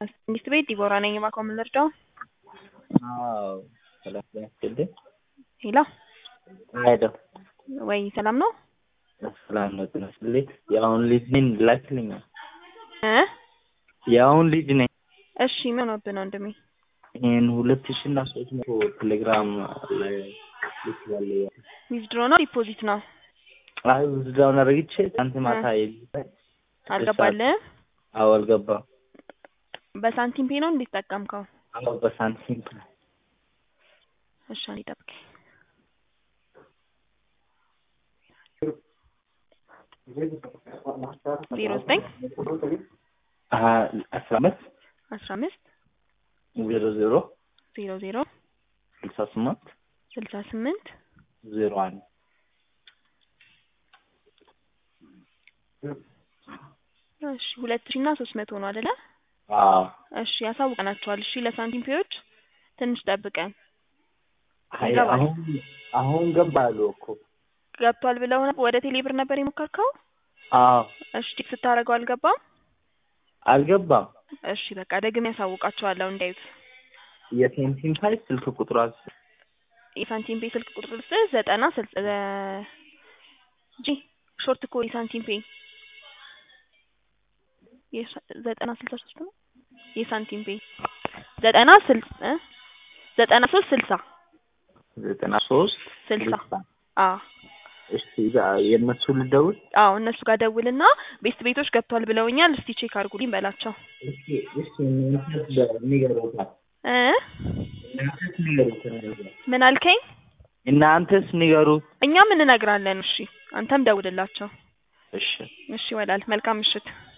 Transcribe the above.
መንግስት ቤት ዲቦራ ነኝ። እባክዎ ምን ልርዳው? አዎ ሰላም ጤና ይስጥልኝ። ሄሎ ሄሎ ወይ ሰላም ነው? ሰላም ነው ጤና ይስጥልኝ። የአሁን ልጅ ነኝ ላክልኝ። እ የአሁን ልጅ ነኝ። እሺ ምን ሆነብህ ነው ወንድሜ? ይህን ሁለት ሺህ እና ሶስት መቶ ቴሌግራም ላይ ልኬያለሁ። ዊዝድሮ ነው ዲፖዚት ነው? አይ ውዝዳውን አድርግቼ ትናንት ማታ የለም አልገባልህም? አዎ አልገባም። በሳንቲም ፔ ነው እንዴት ጠቀምከው? አዎ በሳንቲም እሺ አንዴ ጠብቀኝ። ዜሮ ዘጠኝ አስራ አምስት አስራ አምስት ዜሮ ዜሮ ዜሮ ዜሮ ስልሳ ስምንት ስልሳ ስምንት ዜሮ አንድ እሺ ሁለት ሺህ እና ሶስት መቶ ነው አይደለ? አዎ እሺ ያሳውቀናቸዋል። እሺ ለሳንቲም ፔዎች ትንሽ ጠብቀን አይ ይገባል። አሁን አሁን ገባሉ እኮ ገብቷል ብለው ነበር። ወደ ቴሌ ብር ነበር የሞከርከው? አዎ እሺ ቼክ ስታደርገው አልገባም? አልገባም። እሺ በቃ ደግሜ ያሳውቃቸዋለሁ እንዳዩት። የሴንቲም ፋይል ስልክ ቁጥሯ የሳንቲም ፔ ስልክ ቁጥር ልስጥህ ዘጠና ስልሳ ጂ ሾርት ኮድ የሳንቲም ፔ የሳ- ዘጠና ስልሳ ሶስት ነው የሳንቲም ፔ ዘጠና ስልሳ እ ዘጠና ሶስት ስልሳ ዘጠና ሶስት ስልሳ አዎ እሺ የእነሱ ልደውል አዎ እነሱ ጋር ደውልና ቤስት ቤቶች ገብቷል ብለውኛል። እስቲ ቼክ አድርጉልኝ በላቸው እስኪ እስኪ እናንተስ ንገሩታል እ እናንተስ ንገሩት ምን አልከኝ? እናንተስ ንገሩት እኛም እንነግራለን። እሺ አንተም ደውልላቸው። እሺ እሺ ወላል መልካም ምሽት።